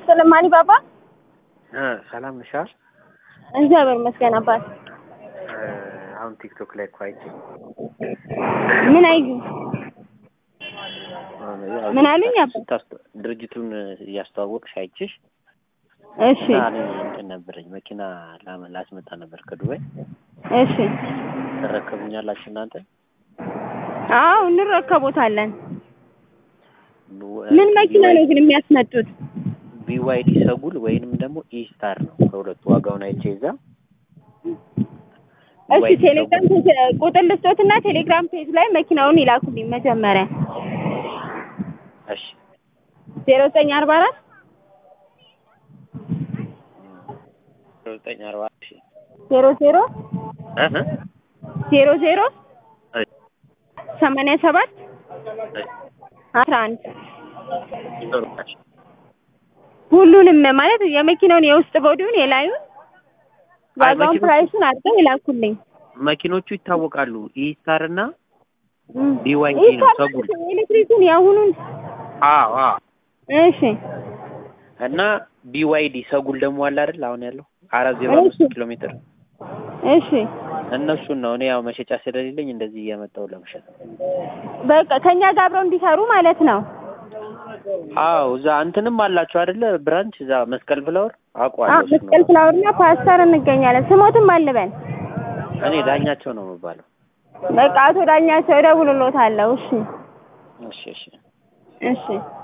ይስጥልኝ ማኒ ባባ። ሰላም ነሽ? እግዚአብሔር ይመስገን አባት። አሁን ቲክቶክ ላይ እኮ አይቼ ምን አዩ? ምን አሉኝ? አባ ስታስተ- ድርጅቱን እያስተዋወቅሽ አይችሽ እሺ እና እኔ እንትን ነበረኝ መኪና ላመ- ላስመጣ ነበር ከዱባይ እሺ። ትረከቡኛላችሁ እናንተ? አዎ እንረከቦታለን። ቡ- ምን መኪና ነው ግን የሚያስመጡት? ቢዋይዲ ሰጉል ወይንም ደግሞ ኢስታር ነው ከሁለቱ ዋጋውን አይቼ ይዛ እሺ BYD ቴሌግራም ሰጉል። ፔጅ ቁጥር ልስጦትና ቴሌግራም ፔጅ ላይ መኪናውን ይላኩልኝ መጀመሪያ እሺ ዜሮ ዘጠኝ አርባ አራት ዘጠኝ አርባ እሺ ዜሮ ዜሮ እህ ዜሮ ዜሮ እሺ ሰማንያ ሰባት እሺ አስራ አንድ ጥሩ እሺ ሁሉንም ማለት የመኪናውን የውስጥ ቦዲውን የላዩን አይ ዋጋውን መኪኖቹ- ፕራይሱን አድርገው ይላኩልኝ። መኪኖቹ ይታወቃሉ። ኢስታር እና እም። BYD ይህ ነው ታዲያ ሰጉል። ኤሌክትሪኩን የአሁኑን አዎ አዎ እሺ እና ቢዋይዲ ሰጉል ደግሞ አለ አይደል አሁን ያለው አራት ዜሮ እሺ። አምስት ኪሎ ሜትር እሺ እነሱን ነው እኔ ያው መሸጫ ስለሌለኝ እንደዚህ እያመጣሁ ለመሸጥ ነው። በቃ ከኛ ጋር አብረው እንዲሰሩ ማለት ነው። አዎ እዛ እንትንም አላችሁ አይደለ ብራንች እዛ መስቀል ፍላወር አዎ አውቀዋለሁ እሱን መስቀል ነው። ፍላወርና ፓስተር እንገኛለን። ስሞትም አልበን እኔ ዳኛቸው ነው የምባለው በቃ አቶ ዳኛቸው እደውልልዎታለሁ። እሺ እሺ እሺ እሺ